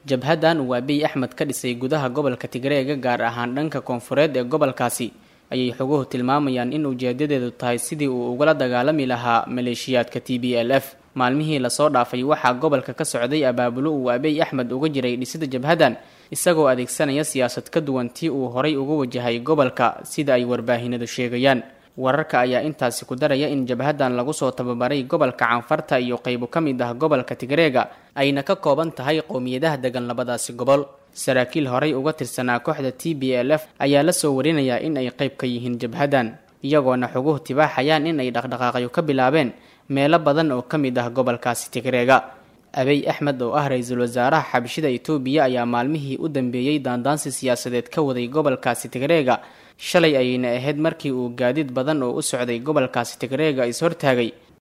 jabhadan uu abiy axmed ka dhisay gudaha gobolka tigreega gaar ahaan dhanka koonfureed ee gobolkaasi ayay xoguhu tilmaamayaan in ujeedadeedu tahay sidii uu ugala dagaalami lahaa maleeshiyaadka t b l f maalmihii lasoo dhaafay waxaa gobolka ka socday abaabulo uu abiy axmed uga jiray dhisida jabhadan isagoo adeegsanaya siyaasad ka duwan tii uu horay uga wajahay gobolka sida ay warbaahinadu sheegayaan wararka ayaa intaasi ku daraya in jabhadan lagu soo tababaray gobolka canfarta iyo qaybo ka mid ah gobolka tigreega ayna ka kooban tahay qowmiyadaha degan labadaasi gobol saraakiil horay uga tirsanaa kooxda t b l f ayaa la soo warinayaa in ay qayb ka yihiin jabhadan iyagoona xoguhu tibaaxayaan in ay dhaqdhaqaaqyo ka bilaabeen meelo badan oo ka mid ah gobolkaasi tigreega abiy axmed oo ah ra-iisul wasaaraha xabashida itoobiya ayaa maalmihii u dambeeyey daandaansi siyaasadeed ka waday gobolkaasi tigreega shalay ayayna ahayd markii uu gaadiid badan oo u socday gobolkaasi tigreega is hortaagay